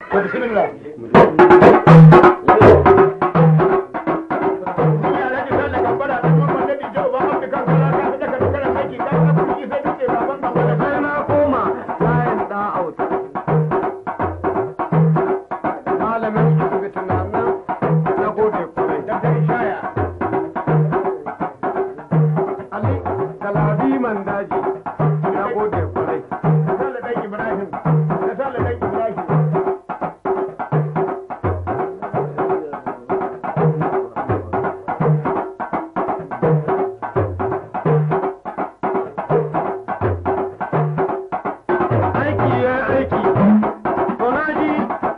to bismillah sai na koma layin da auta malamin asibiti na nan na gode kwarai ali galabi man daji na gode kwarai aiki ya aiki to na ji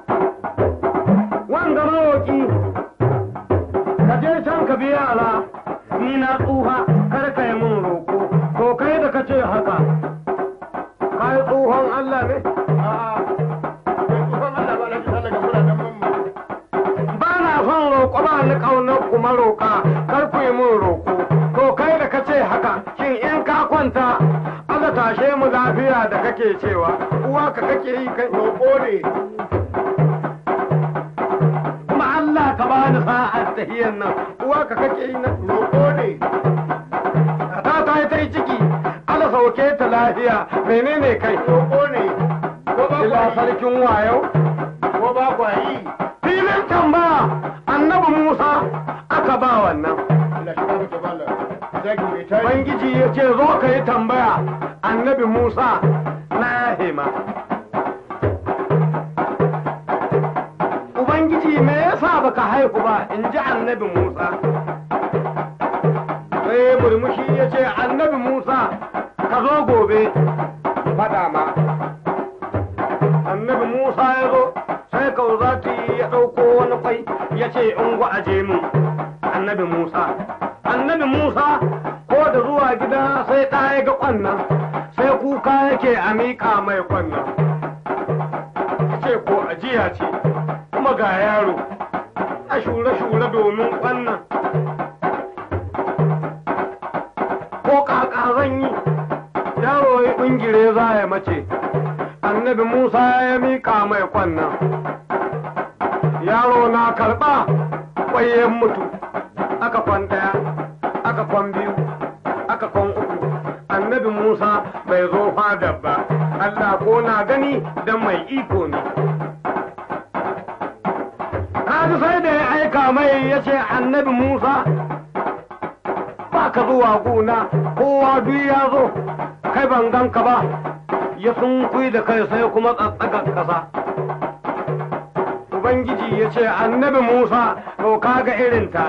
wanga mawoki ka je can ka biya ala ni na tsuha kar ka yi mun roko to kai da ka ce haka ka yi tsohon Allah ne ba na son roƙo ba ni ƙaunar kuma roƙa kar ku yi mun roƙo to kai da ka ce haka shin in ka kwanta Allah tashe mu lafiya da kake cewa uwa ka kake yi kai roƙo ne kuma Allah ka ba ni sa'ar tahiyyar nan uwa ka kake yi nan roƙo ne ta ta yi ta yi ciki Allah sauke ta lafiya menene kai roƙo ne ko ba ila sarkin wayo ko ba kwa yi filin tambaya annabi Musa aka ba wannan Ubangiji ya ce zo ka yi tambaya annabi Musa na hima. Ubangiji me yasa baka haihu ba in ji annabi Musa. Sai murmushi ya ce annabi Musa ka zo gobe faɗa ma. Annabi Musa ya zo sai kauzati ya ɗauko wani kwai ya ce in aje mun annabi Musa. Annabi Musa ko da zuwa gida sai ɗa ya ga ƙwannan sai kuka yake a miƙa mai ƙwannan. Ce ko ajiya ce kuma ga yaro a shure-shure domin ƙwannan. Ko ƙaƙa zan yi yaro ya ɓingire za ya mace. Annabi Musa ya miƙa mai ƙwannan. Yaro na karɓa ƙwayen mutu aka kwan ɗaya aka kwan biyu aka kwan uku annabi Musa bai zo fada ba Allah ko na gani dan mai iko ne Kaji sai da ya aika mai ya ce annabi Musa ba ka zuwa gona kowa duk ya zo kai ban ganka ba ya sun da kai sai kuma tsatsagar ƙasa Ubangiji ya ce annabi Musa to kaga irinta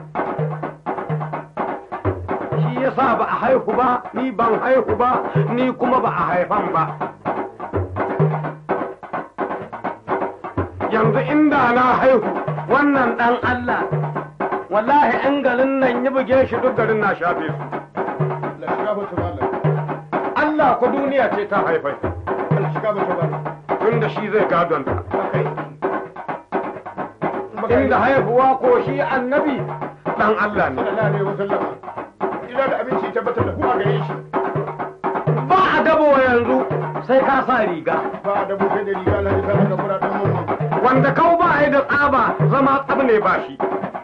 shi yasa ba a haihu ba ni ban haihu ba ni kuma ba a haifan ba yanzu inda na haihu wannan dan Allah wallahi in garin nan ya buge shi duk garin na shafe su Allah ku duniya ce ta haifai tunda shi zai gadon ta inda haihuwa ko shi annabi dan Allah ne ina da abinci tabbatar da kuma gare shi ba a dabo yanzu sai ka sa riga ba da buke da riga na isa daga fura dan mamman wanda kau ba a yi da tsaba zama tsab ne ba shi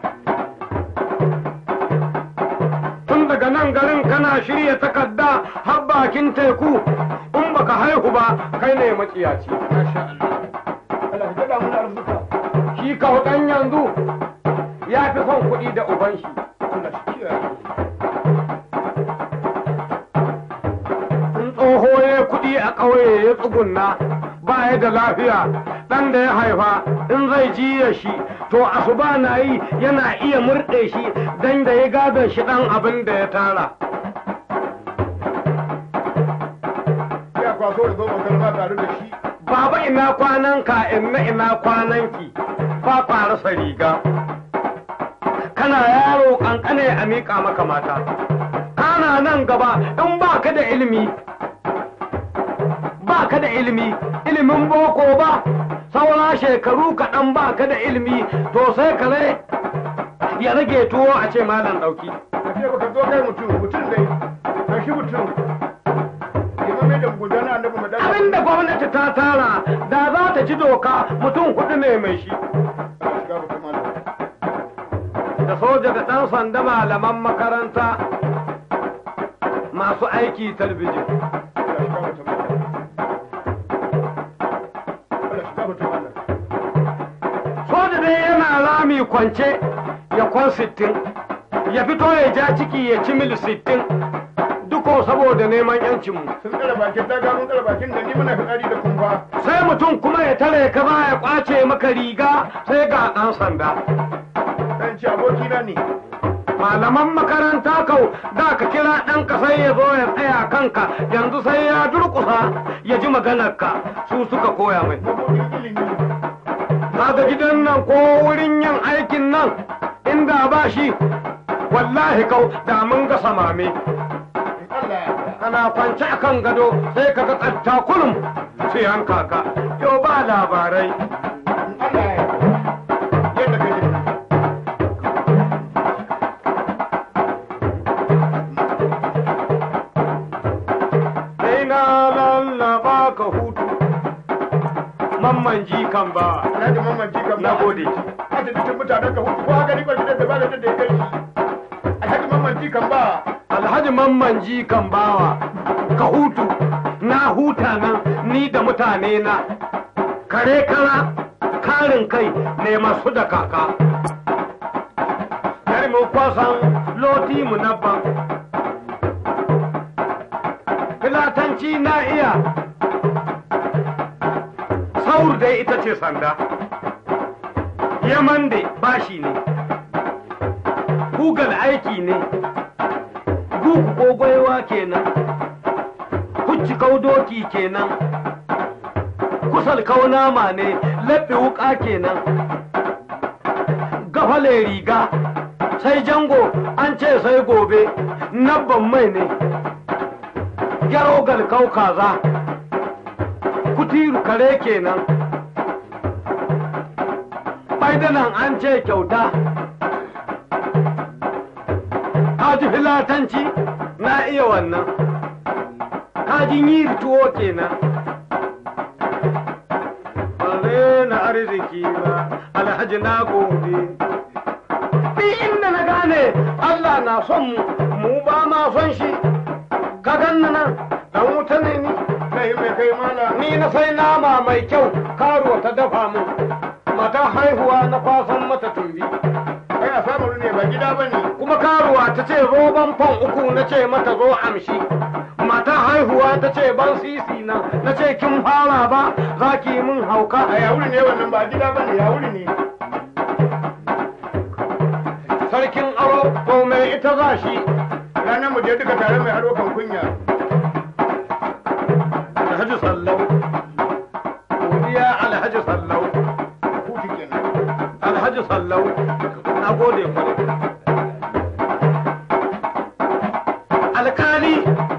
tun daga nan garin kana shirya takarda har bakin teku in baka haihu ba kai ne maciyaci masha Allah Allah ya da mun arzuka shi kau dan yanzu ya fi son kuɗi da uban shi Allah shi kiyaye in tsoho ya kuɗi a ƙauye ya tsugunna ba ya da lafiya ɗan da ya haifa in zai jiya shi to asuba na yi yana iya murɗe shi dan da ya gadon shi ɗan abin da ya tara ya kwaso da zo makaranta tare da shi baba ina kwanan ka inna ina kwanan ki ba kwa rasa riga kana yaro kankane a miƙa maka mata kana nan gaba in ba ka da ilimi ba ka da ilimi ilimin boko ba saura shekaru kaɗan ba ka da ilimi to sai ka rai ya rage tuwo a ce malam ɗauki ka ce baka zo kai mutum mutum dai ka shi mutum liman komai da gudana annabi mu dan abinda gwamnati ta tara da za ta ci doka mutum hudu ne mai shi Allah shiga mutum Allah da soja da ɗan sanda malaman makaranta masu aiki talbijin Allah shiga mutum Allah Allah shiga mutum Allah soja dai yana rami kwance ya kwan sittin ya fito ya ja ciki ya ci mil sittin duko saboda neman yancinmu sun tsara bakin daga mun tsara bakin da ni muna fitsari da kumfa sai mutum kuma ya tare ka za ya kwace maka riga sai ga ɗan sanda dan ci abokina ne malaman makaranta kau da ka kira ɗanka sai ya zo ya tsaya kanka yanzu sai ya durƙusa ya ji maganarka su suka koya mai mabudin ilimi kaga gidan nan ko wurin yin aikin nan inda ba shi wallahi kau da mun ga samame in Allah ya yarda kana kwance a kan gado sai ka ga tsatta kulum sai an kaka yau ba labarai in Allah ya yarda yadda ka ji sai na lallaba ka hutu mamman ji kan ba Alhaji Mamman ji kan na gode asibitin mutanen ka hutu ko haka ni gidan da ba da da ya kai shi Alhaji Mamman ji kan ba alhaji mamman ji kan bawa ka hutu na huta nan ni da mutane na kare kara karin kai ne masu da kaka yari mu kwasan loti mu nabban filatanci na iya saur dai ita ce sanda yaman da bashi ne kugal aiki ne gugu ko gwaiwa kenan kucci doki kenan kusal kaunama ne laɓe wuka kenan gafale riga sai jango an ce sai gobe nabban mai ne gyaro galkau kaza kutiru kare kenan baidanan an ce kyauta kaji filatanci na iya wannan kajin yi tuwo kenan ba na arziki ba alhaji na gode ni inda na gane Allah na son mu mu ba ma son shi ka ganna nan dan wuta ne ni kai mai kai mala ni na sai nama mai kyau karo ta dafa min mata haihuwa na kwasan mata tumbi kai a samu ne ba gida bane kuma karuwa ta ce roban fan uku na ce mata zo amshi mata haihuwa ta ce ban sisi na na ce kin fara ba za ki yi min hauka a yawuri ne wannan ba gida bane yawuri ne sarkin aro to mai ita za shi ranar mu je duka tare mai aro kan kunya alhaji sallau godiya alhaji sallau hutu kenan alhaji sallau na gode kwarai alkali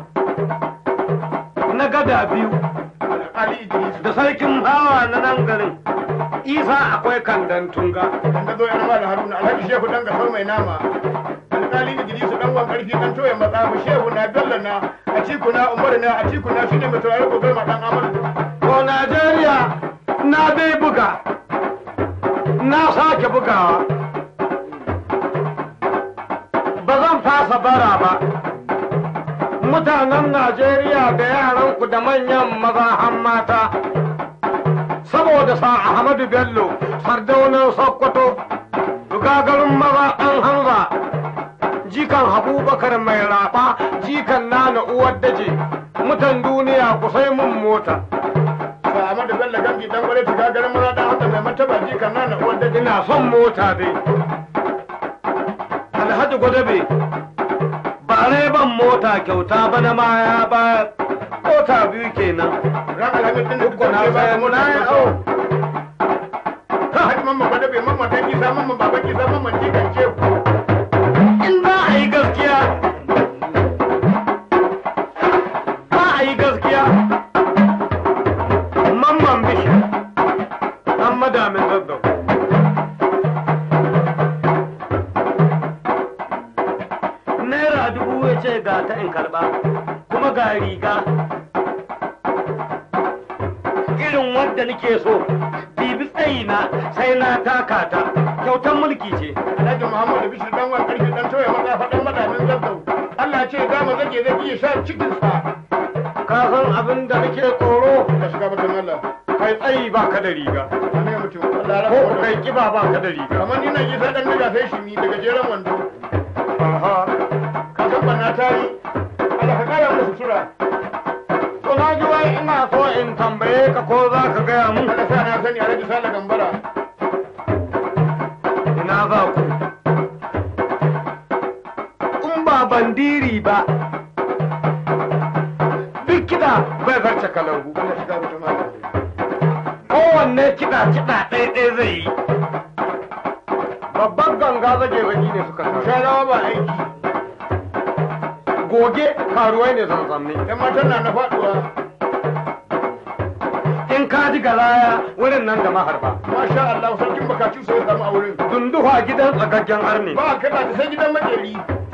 na gada biyu Ali Idris da sarkin hawa na nan garin isa akwai kandan tunga dan da zo yana mala Haruna Alhaji Shehu dan ga mai nama alƙali Idris dan wan karfi dan toye matsa mu Shehu na Bello na a ciku na Umar na a ciku na shine mai turare gobe ma dan Amadu ko najeriya na bai buga na sake bugawa ba zan fasa bara ba mutanen najeriya da yaranku da manyan maza han mata saboda sa ahmadu bello sardaunan sokoto gagarin maza ɗan hanza jikan abubakar mai rafa jikan nana uwar daje mutan duniya ku sai mun mota ba Ahmadu Bello gamji dan gwale ta gagarin maza dan haka mai martaba ji kan nana uwar da ina son mota dai alhaji gwadabe ba ban mota kyauta ba na ma ya ba mota biyu kenan ran alhamis din da duk na bayan na yi au ka haji mamman gwada bai mamman dan isa mamman baban isa mamman ji kan Shehu in za a yi gaskiya za a yi gaskiya mamman bishi an madamin zazzau naira dubu ya ce ga ta in karba kuma ga riga irin wanda nake so bibi tsayina sai na taka ta kyautar mulki ce Alhaji Muhammadu Bishir dan wani karfi dan toye maza faɗan madamin zazzau. Allah ce za mu zage zage ya sha cikinsa. ka san abin da nake tsoro Ka shiga batun Allah. kai tsayi ba ka da riga Ne mutum. Allah ya ko rafa kai kiba ba ka da riga Kamar ni nan isa dan daga sai shi mi daga jeren wando. Aha. Ka san banna ta yi. Allah ka kara musu sutura. to na ji wai ina so in tambaye ka ko za ka gaya mun Allah sa na sani Alhaji Sale Gambara. ina za ku in ba bandiri ba duk kiɗa bai zarce kalangu Allah shiga batun Allah. kowanne kiɗa kiɗa ɗaya ɗaya zai yi babban ganga zage zagi ne suka sa Sharawa ba aiki. goge karuwai ne zanzanni Yan matan na na faɗuwa. in ka ji garaya wurin nan da maharba Masha Allah sarkin bakaci sai ya samu a wurin. dunduwa gidan tsagaggen arni Ba a kaɗa ta sai gidan makeri.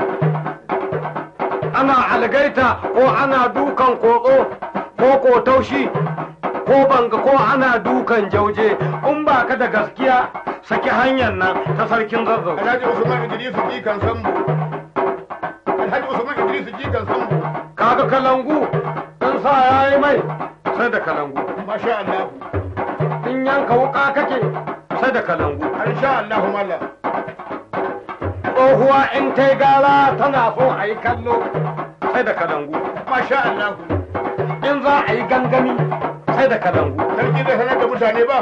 ana algaita ko ana dukan kotso ko ko taushi ko banga ko ana dukan jauje in ba ka da gaskiya saki hanyar nan ta sarkin zazzau Alhaji Usman Idris jikan sambo. Alhaji Usman Idris jikan sambo. kaga kalangu in sa yayi mai sai da kalangu Masha Allah. in yanka wuka kake sai da kalangu Insha Allah malla. tsohuwa in ta gara tana so a yi kallo sai da kalangu Masha Allah. in za a yi gangami sai da kalangu Sarki zai sanar da mutane ba.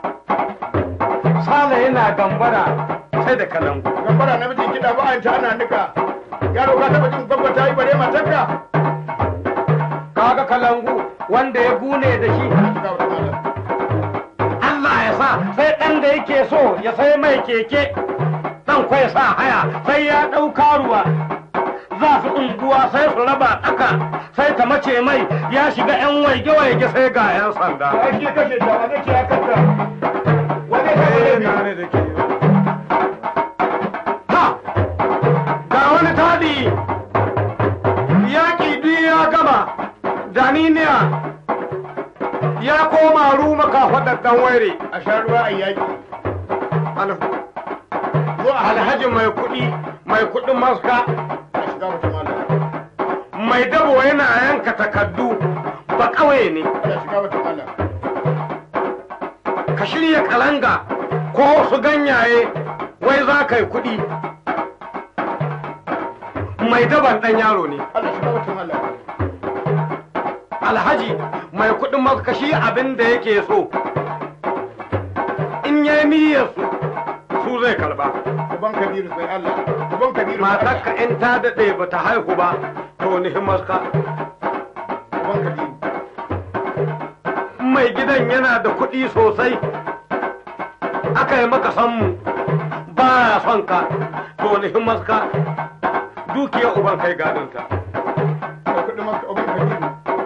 sale yana gambara sai da kalangu Gambara namijin kiɗa ba an ta ana nika. Yaro ka taɓa jin gwagwa ta yi bare matarka. kaga kalangu wanda ya gune da shi Shiga wata malla. Allah ya sa sai ɗan da yake so ya sai mai keke ɗan kwai sa haya sai ya ɗau karuwa za su unguwa sai su raba ɗaka sai ta mace mai ya shiga 'yan waige-waige sai ga 'yan sanda. Ba shi ya kashe ta wane ce ya kanta. Wane ta wane ne? Ha! Ga wani taɗi yaƙi duk ya gama daniniya ya koma ruma kafaɗar ɗan waire. A sha ruwa a yaƙi. Zo a halhaji Alhaji mai kuɗi mai kuɗin maska a shiga wata malla. mai dabo yana yanka takardu ba ƙauye ne Allah shiga wata malla. ka shirya kalanga ko su ganyaye wai za ka yi kuɗi mai daban ɗan yaro ne Allah shiga wata malla. alhaji mai kuɗin makashi abin da yake so in ya niyyar su su zai karba Uban Kabiru sai Allah. Uban Kabiru sai Allah. matarka in ta daɗe ba ta haihu ba to ni maska Uban Kabiru. mai gidan yana da kuɗi sosai aka yi maka sanmu ba ya son ka to ni maska dukiyar uban kai gadonta Da kuɗin maka uban Kabiru.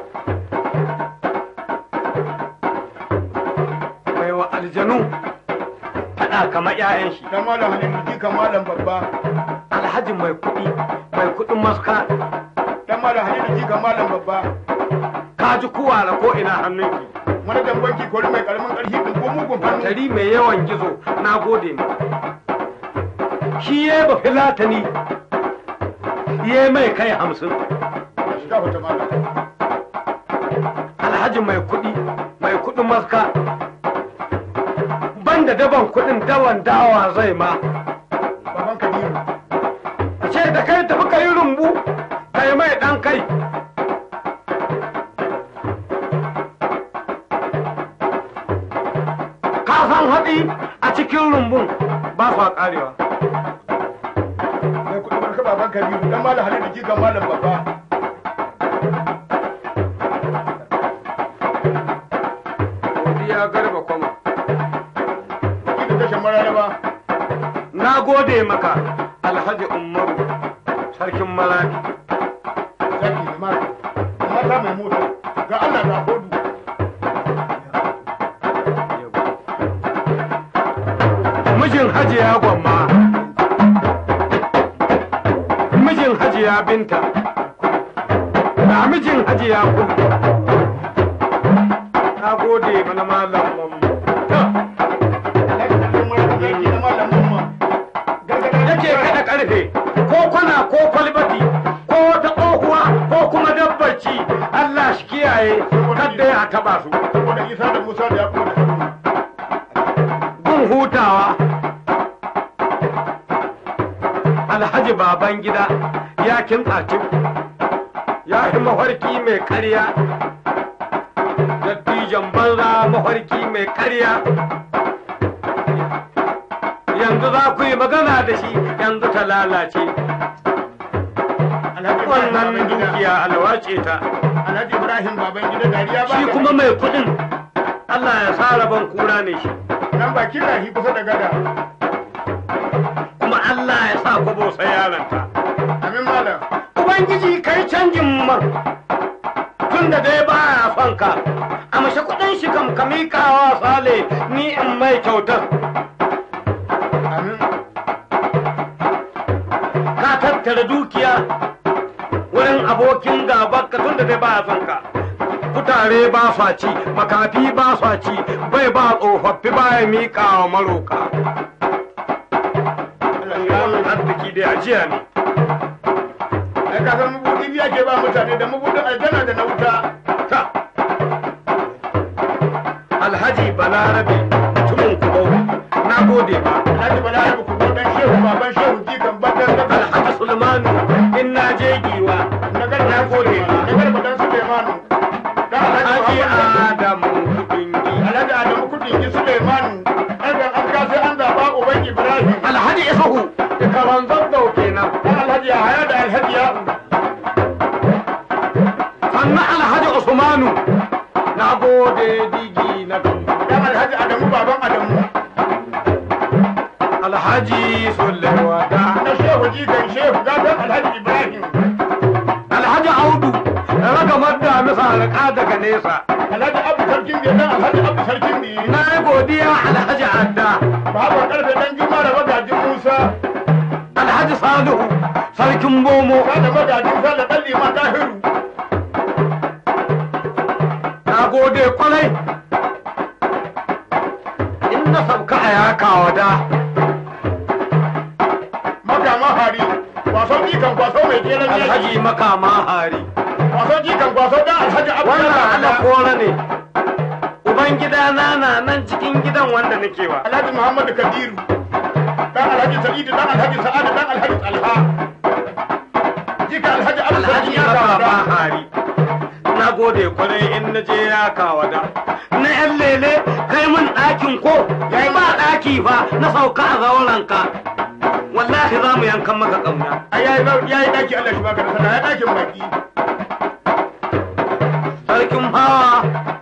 mai wa aljanu faɗa kamar 'ya'yan shi Dan malam Halilu jikan malam babba. alhaji mai kuɗi mai kuɗin maska Dan malam Halilu jikan malam babba. ka ji kuwara ko ina hannunki Manajan banki kori mai karamin ƙarfi ɗin ko mugun hannu. tari mai yawan gizo na gode ma shi ya ba filatani ya mai kai hamsin Allah shiga wata malla. alhaji mai kuɗi mai kuɗin maska banda daban kuɗin dawan dawa zai ma Baban Kabiru. ce da kai tafi ka yi rumbu ka yi mai ɗan kai ka san haɗi a cikin rumbun ba su ƙarewa Mai kuɗin barka baban Kabiru. Dan malam Halilu jikan malam babba. godiya garba kwama Ki da tashin mararaba. na gode maka alhaji umaru sarkin malaki Zaki da mata. Mata mai mota. Ga Allah ga kodu. mijin hajiya gwamma mijin hajiya binta na mijin hajiya kudu na gode mana malam mamman yake kada karfe ko kwana ko kwalbati ko wata tsohuwa ko kuma dabbaci Allah shi kiyaye kadda ya taba su saboda isa da musa da yaƙo da haruna gun hutawa alhaji baban gida ya kintsa cif ya yi mafarki mai karya dattijan banza mafarki mai karya yanzu za ku yi magana da shi yanzu ta lalace alhaji wannan Ibrahim dukiya alwace ta alhaji ibrahim baban gida dariya ba shi kuma mai kudin Allah ya sa rabon kura ne shi nan ba kira shi kusa da gada kuma Allah ya sa kwabo sai yaranta amin malam Ubangiji kai canjin man tun da dai baya son ka a mashi kudin shi kam ka miƙawa sale ni in mai kyautar amin ka tattara dukiya wurin abokin gaban ka tun da dai baya son ka kutare ba sa ci makafi ba sa ci bai ba tsofaffi baya miƙawa maroka Allah ya wannan arziki dai ajiya ne ai ka san mabudi biya ke ba mutane da mabudin aljanna da na wuta ta alhaji balarabe mutumin kubau na gode ba alhaji bala ya ku dan shehu baban shehu jikan badan da alhaji sulmanu in na je giwa na garba na gode na ba garba dan Suleimanu dan alhaji alhaji Muhammad adamu kudingi alhaji Adamu kudin ji Suleimanu an ga an ka sai an zaba uban Ibrahim alhaji isuhu karan zazzau kenan dan alhaji Yahaya da alhaji ya sannan alhaji usmanu na gode digi na gamba dan alhaji Adamu baban Adamu alhaji sulewada na shehu jikan shehu gatan alhaji Ibrahim alhaji audu ragamar da misa alƙa daga nesa alhaji Abu sarkin biya dan alhaji Abu sarkin biya na yi godiya alhaji adda baban karfe dan juma da magajin Musa alhaji salihu sarkin bomo ka da magajin Sallah dan liman Tahiru na gode kwarai in na sauka a yaka wada makama hari kwaso jikan kwaso mai kenan yaji alhaji makama hari kwaso jikan kwaso dan alhaji Abu wannan ala Sarkin kora ne ubangida na na nan cikin gidan wanda nake wa Alhaji Muhammadu Kabiru dan Alhaji Sa'idu dan Alhaji Sa'adu dan Alhaji Talha jika Alhaji Abu alhaji Sarki ya makama kawo hari na gode kwarai in na je ya kawada na yan lele kai mun ɗakin ko yayi ba ɗaki fa na sauka a zauranka wallahi za mu yankan maka ƙauna ai yayi yayi daki Allah shi baka da sana ya dakin baki sarkin hawa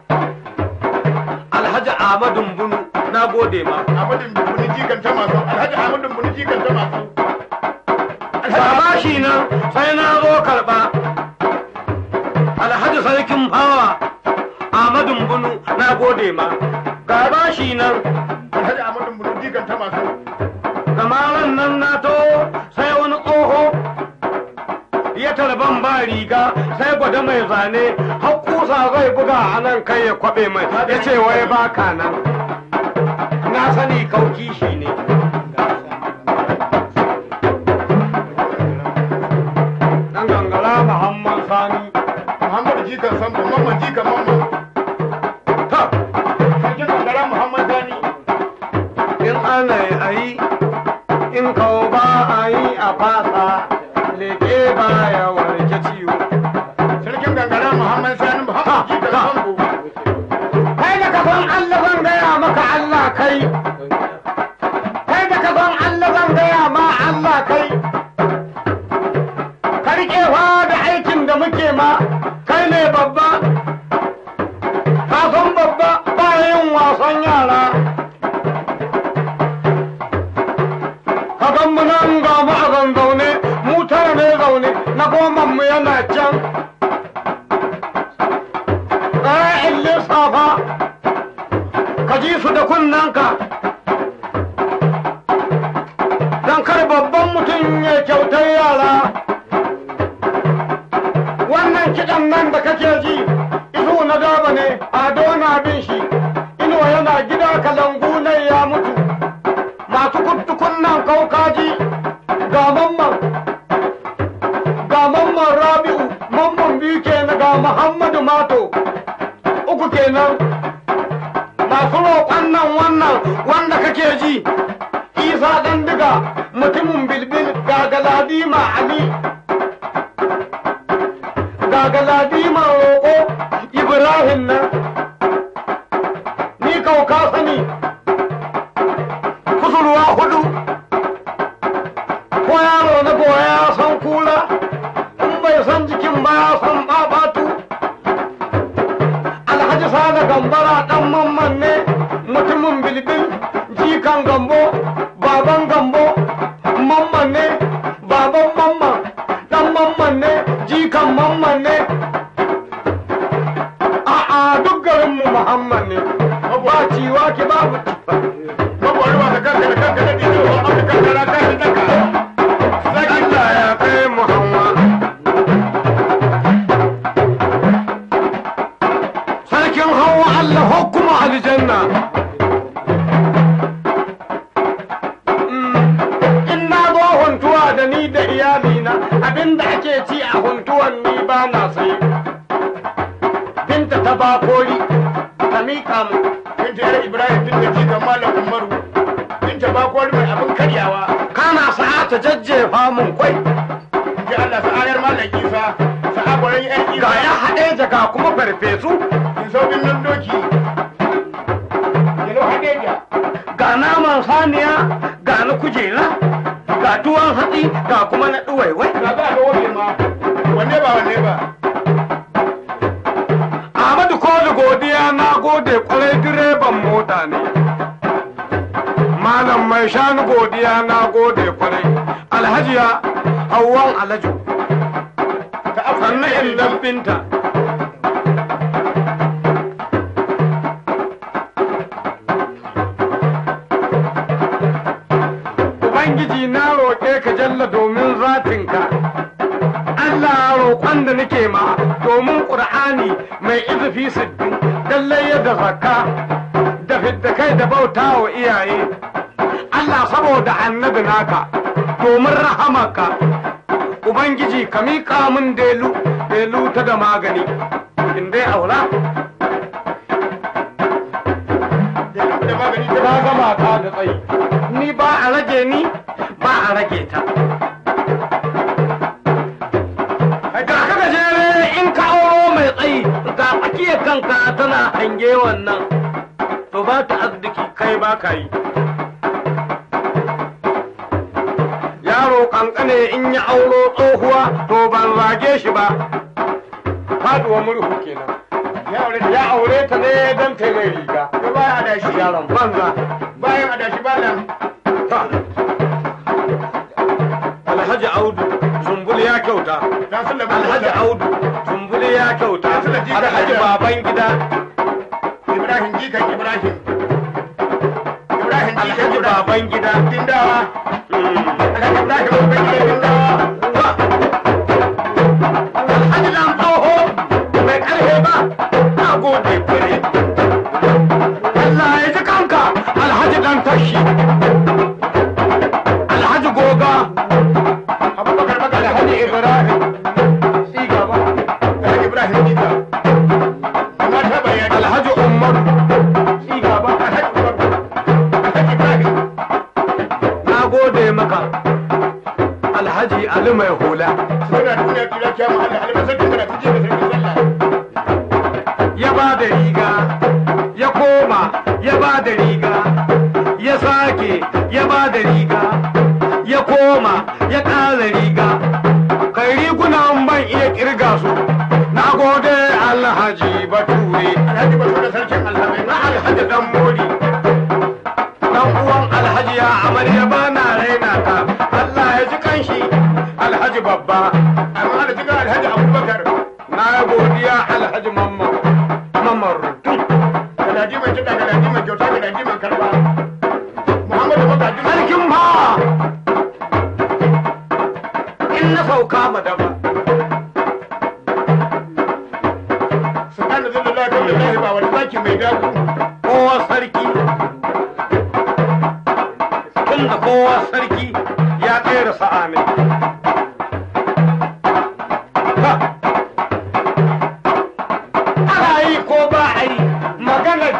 alhaji ahmadu bunu na gode ma Ahmadu Buni jikan ta masu Alhaji Ahmadu Buni jikan ta masu Baba shi nan sai na zo karɓa. Alhaji sarkin fawa Ahmadu Bunu na gode ma. Gaba shi nan Alhaji Ahmadu Buni jikan ta masu kamaran nan na to sai wani tsoho ya tarban ba riga sai gwada mai zane har kusa zai buga a nan kai ya kwabe mai ya ce wai baka nan na sani kauki shi ne dan gangara muhammad sani Muhammadu jikan Sambo Mamman jikan Mamman ta sarkin Kangara Muhammad Sani in ana yi in kau ba a yi a fasa leke ba ya warke ciwo sarkin Kangara Muhammad Sani Muhammad jikan Ha, ha. Sambo kai da ka san Allah zan gaya maka Allah kai kai da ka san Allah zan gaya ma Allah kai ka riƙe fa da aikin da muke ma kai ne babba ka san babba ba yin wasan yara ka gan mu nan ga mu a zanzaune mu tara ne zaune na goman mu yana can in lissafa ka ji su da kunnanka don kar babban mutum ya kyautar yara wannan kiɗan nan da kake ji iso na daba ne ado na bin shi muhammadu mato uku kenan masu roƙon nan wannan wanda kake ji isa ɗan diga mutumin bilbil ga galadima ali ga galadima roƙo ibrahim nan ni kauka sani kusurwa hudu ko yaro na goya ya san kura in bai san jikin ba ya san babatu alhaji sada gambara dan mamman ne mutumin bilbil jikan gambo baban gambo mamman ne baban mamman dan mamman ne jikan mamman ne a'a duk garinmu muhammad ne ba ciwa ki babu Mabuwar ba ka kanka da kanka da ɗiɗo, ba ka kanka da kanka da kanka. Allah ya kai Muhammad. Sarkin hawa Allah hukuma aljanna. Mm, In na zo huntuwa da ni da iyalina abinda ake ci a huntuwan ni ba na sai. Binta ta bakori, ta miƙa mu. Binta yar Ibrahim tun da jikan Malam Umaru. Binta ba kwari mai abin karyawa. Kana sa'a ta jajjefa mun kwai. Ji Allah sa'ayar Malam Isa, sa'a gwaran yan Isa. Ga ya haɗe jaka kuma farfesu. In sauƙin nan doki. Yalo Hadeja. ga naman saniya ga na kujera ga tuwon hatsi ga kuma na ɗuwaiwai Ga za a ga wajen ma. Wanne ba wanne ba. Ahmadu ko da godiya na gode kwarai direban mota ne malam mai shanu godiya na gode kwarai alhajiya hawan alhaji Ta abu sannan illan binta Ubangiji na roƙe ka jalla domin zatinka Allah roƙon da nake ma domin ƙur'ani mai izufi sittin lallai da zakka da fidda kai da bauta wa iyaye Allah saboda annabi naka domin rahamaka Ubangiji ka miƙa min delu delu ta da magani in dai aura da magani ta ta gama ta da tsayi ni ba a rage ni ba a rage ta ga ka gajere in ka auro mai tsayi ga tsakiyar kanka tana hange wannan to ba ta arziki kai ba ka yi yaro kankane in ya auro tsohuwa to ban rage shi ba faduwa murhu kenan Ya aure ta. ya aure ta ne don ta mai riga Ga bayan adashi. yaron banza Bayan adashi ba nan. Alhaji Audu Zumbul ya kyauta. Dan sun labu. Alhaji Audu Zumbul ya kyauta. Alhaji baban gida. Ibrahim jikan Ibrahim. Ibrahim jikan Alhaji Ibrahim. baban gida. Dindawa. Mm. Alhaji Ibrahim babban gidan Dindawa. Alhaji dan tsoho mai karfe ba. Na gode fure. Allah ya ji kanka Alhaji dan tashi. Alhaji goga. Abubakar Bakar Alhaji Ibrahim. Ci gaba. Alhaji Ibrahim jika. Amma ta bayani. Alhaji Umar. Ci gaba. Alhaji Umar. Alhaji Ibrahim. Na gode maka. Alhaji Ali mai hula. Suna duniya kira kyamu Allah albasar da kana tuje da sarki sallah. ya ba da riga ya koma ya ba da riga ya sake ya ba da riga ya koma ya ƙara riga kai rigunan ban iya kirga su na gode alhaji bature Alhaji Basu da sarkin alhamai. na alhaji dan mori dan uwan alhaji ya amarya ba na raina ka allah ya ji kanshi alhaji babba Amma da jiga Alhaji Abubakar. na godiya alhaji mamman mamman rutun Galaji mai kiɗa, galaji mai kyauta, galaji mai karɓa. Muhammadu Magaji. sarkin bawa in na sauka madaba Subhanahu wa ta'ala kan lillahi ba wani zaki mai daku. kowa sarki tun da kowa sarki ya tsere sa'a ne Ha!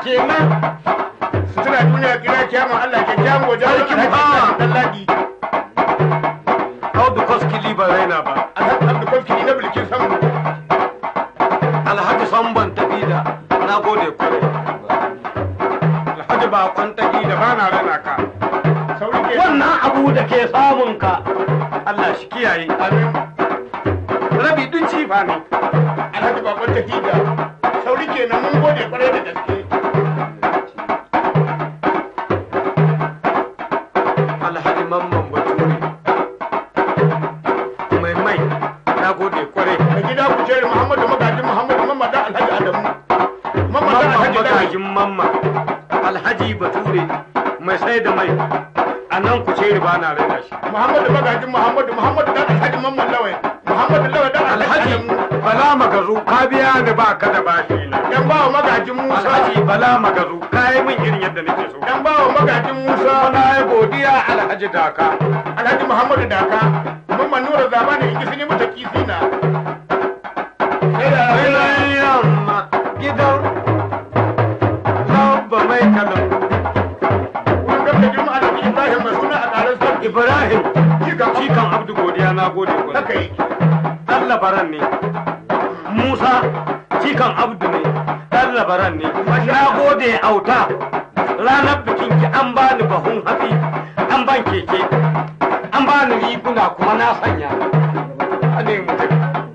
kenan su tuna duniya kira kiyama Allah ke kyamu wajen Sarkin alhaji bawa. dan ladi audu koskili ba raina ba alhaji abdu koskini na bilkin samu alhaji samban tafi da na gode kwarai alhaji bakon tafi da ba na raina ka sauri ke wannan abu da ke samun ka Allah shi kiyaye amin rabi dun cifa ne alhaji bakon tahida sauri kenan mun gode kwarai da gaske alhaji mamman bature mai mai na gode kwarai da gida ku ce muhammadu magajin muhammadu mamman dan alhaji adamu mamman dan mamman alhaji dan magajin mamma alhaji bature mai sai da mai a nan ku ce ba na raina shi muhammadu magajin muhammadu muhammadu dan alhaji mamman lawai muhammadu lawai dan alhaji alhaji adamu bala magazu ka biya ni ba ka da bashi na dan bawa magajin musa alhaji bala magazu ka yi min irin yadda nake so dan bawa magajin musa na yi godiya alhaji daka alhaji muhammadu daka mamman nura zamani in sun yi mata kisina sai da Gidan yamma gidan labba mai kalan wurin gabda juma'a da ibrahim mai suna a ƙarar sarki Ibrahim Jikan cikan Abdu godiya na gode haka kwarai. yake Dan labaran ne. Musa cikan Abdu ne. Dan labaran ne. Na gode auta. Ranar bikin ki an bani bahun hatsi, an ban keke, an bani riguna kuma na sanya. Ane mutum.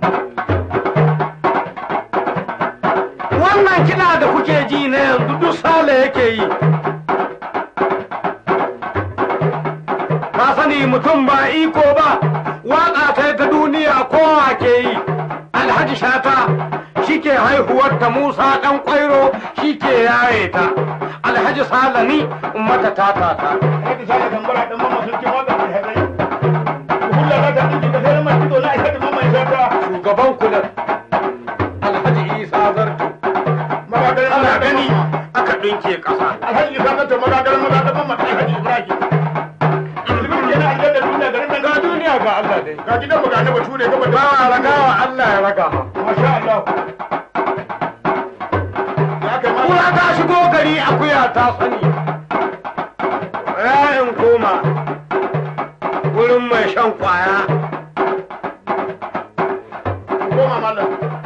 Wannan kiɗa da kuke ji na yanzu duk sale yake yi. ka sani mutum ba iko ba waƙa ta ta duniya kowa ke yi alhaji shata shi ke haihuwar ta musa ɗan ƙwairo shi ke yaye ta alhaji salami mata ta ta ta Alhaji Sale Gambara dan mamman sarki waka mai hadari. Kulla za ta ɗinki ka sai mai kido na aika da mamman shata. shugaban kulan alhaji isa zartu Magadar ana gani. gani aka ɗinke ƙasa Alhaji Isa Kanta magadar magadar mamman ɗan Alhaji Ibrahim. Zubin kenan aljanna duniya garin nan ga duniya ga Allah dai Ga gidan mu ga na bature gaba da bawa ragawa Allah ya raga ma Masha Allah. Ya kai ma. kura ta shigo gari akuya ta sani ra'in koma wurin mai shan kwaya Goma mallam.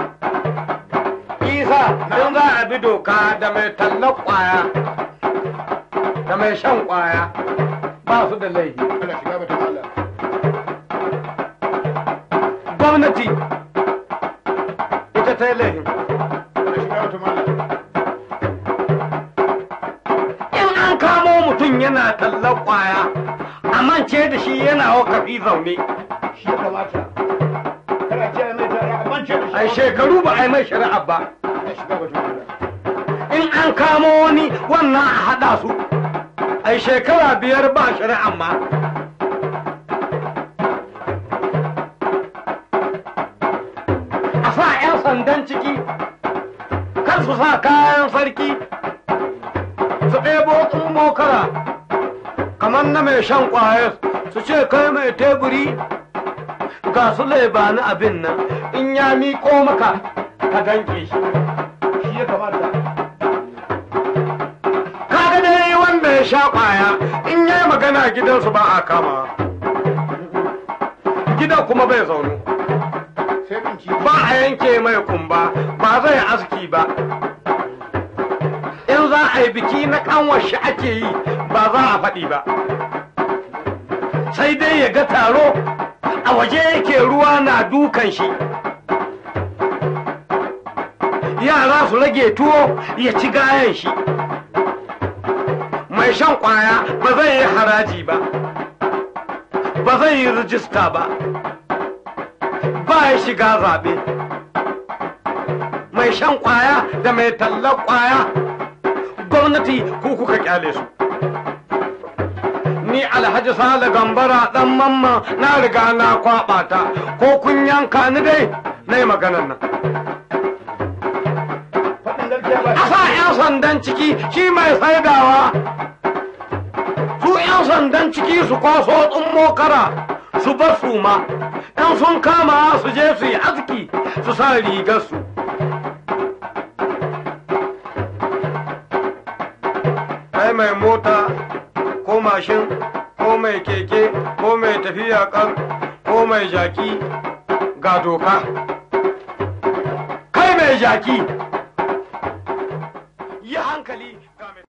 isa in za a bi doka da mai tallar kwaya da mai shan kwaya ba su da laifi Allah shiga bata mallam. gwamnati ita ta yi laifin Allah shiga bata mallam. in an kamo mutum yana tallar kwaya a mance da shi yana wakafi zaune Shi ya kamata. Kana ce mai ta ya amince da shi. ai shekaru ba a yi mai shari'a ba Allah shiga bata mallam. in an kamo wani wannan a haɗa su ai shekara biyar ba shari'a ma a sa 'yan sandan ciki kar su sa kayan sarki su ɗebo mokara kamar na mai shan ƙwayar su ce kai mai teburi ga su laibani abin nan in ya miƙo maka ka danke shi Shi ya kamata. kaga dai wanda ya sha kwaya in yayi magana gidansu ba a kama gidan kuma bai zaunu Sai binci. ba a yanke mai kumba ba zai aski ba in za a yi biki na kanwar shi ake yi ba za a faɗi ba sai dai ya ga taro a waje yake ruwa na dukan shi yara su rage tuwo ya ci gayan shi mai shan kwaya ba zai yi haraji ba ba zai yi rijista ba ba ya shiga zaɓe mai shan kwaya da mai tallar kwaya gwamnati ku kuka kyale su ni alhaji sale gambara dan mamma na riga na kwaɓa ta ko kun yanka ni dai na yi maganan nan Faɗin gaskiya ba a sa 'yan sandan ciki shi mai saidawa su 'yan sandan ciki su kwaso tsummo kara su bar su ma in sun kama su je su yi aski su sa rigar su kai mai mota ko mashin ko mai keke ko mai tafiya kan ko mai jaki ga doka kai mai jaki yi hankali